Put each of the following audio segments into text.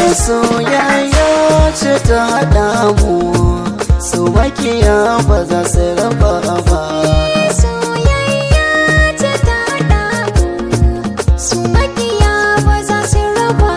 soyayya ce ta haɗa mu su makiya ba za su raba ba soyayya ce ta haɗa mu su makiya ba za su raba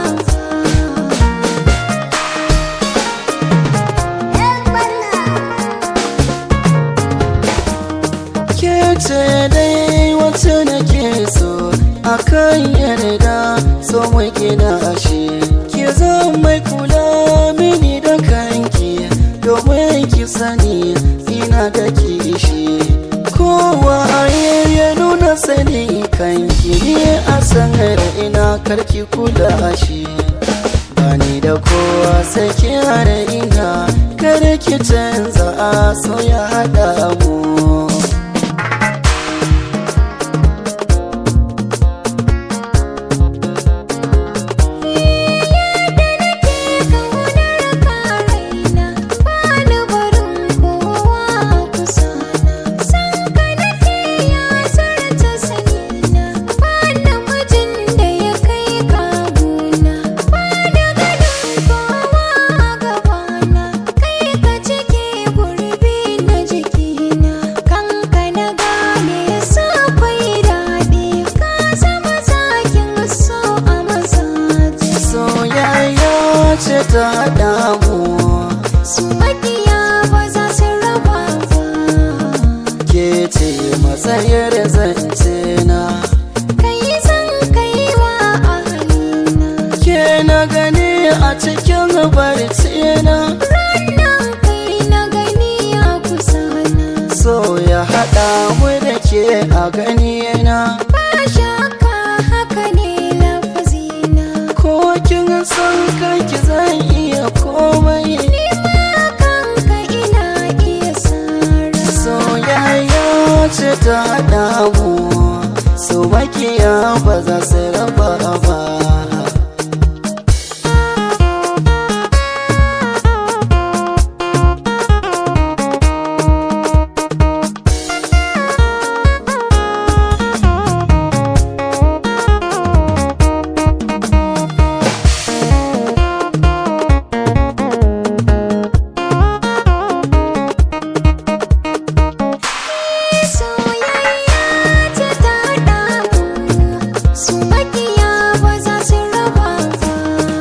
ke ce dai wacce nake so akan yarda so mai gina ashe ki zan mai kula mini da kanki domin ki sani ina da kishi kowa ya nuna sani kanki ne a sanar ina karki kula shi bani da kowa sai ki hana ina kar ki canza a so ya haɗa mu soyayya ce ta haɗa mu Su makiya ba za su raba ba ke ce matsayar zance na kai zan kai wa ahalina ke na gani a cikin barci na ranar kai na gani a kusa na so ya haɗa mu da ke a gani na ba shakka haka ne lafazina ko kin san kanki zan iya komai ni ma kanka ina iya sara soyayya ce ta haɗa mu so makiya ba za su raba ba soyayya ce ta haɗa mu su makiya ba za su raba ba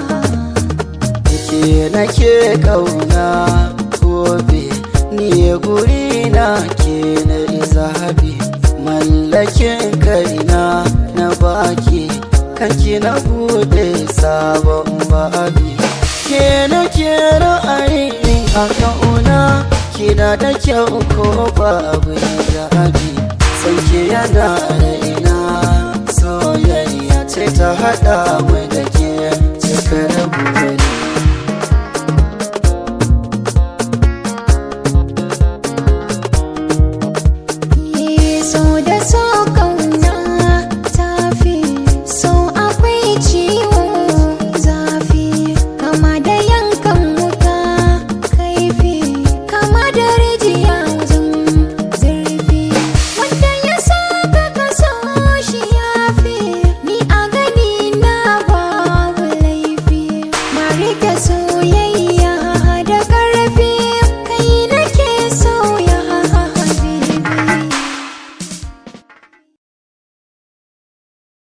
ke nake kauna gobe ni guri na ke na zahabi mallakin kaina na baki kanki na bude sabon babi ke nake ra'ayi a kauna kina da kyau ko babu zahabi sanke yana raina soyayya ce ta hada mu da ke cikar buri so da so kauna tafi so akwai ciwo zafi kama da yankan wuta kaifi kama da rijiya wajen zurfi wanda ya so ka kaso shi yafi ni a gani na babu laifi na rike soyayya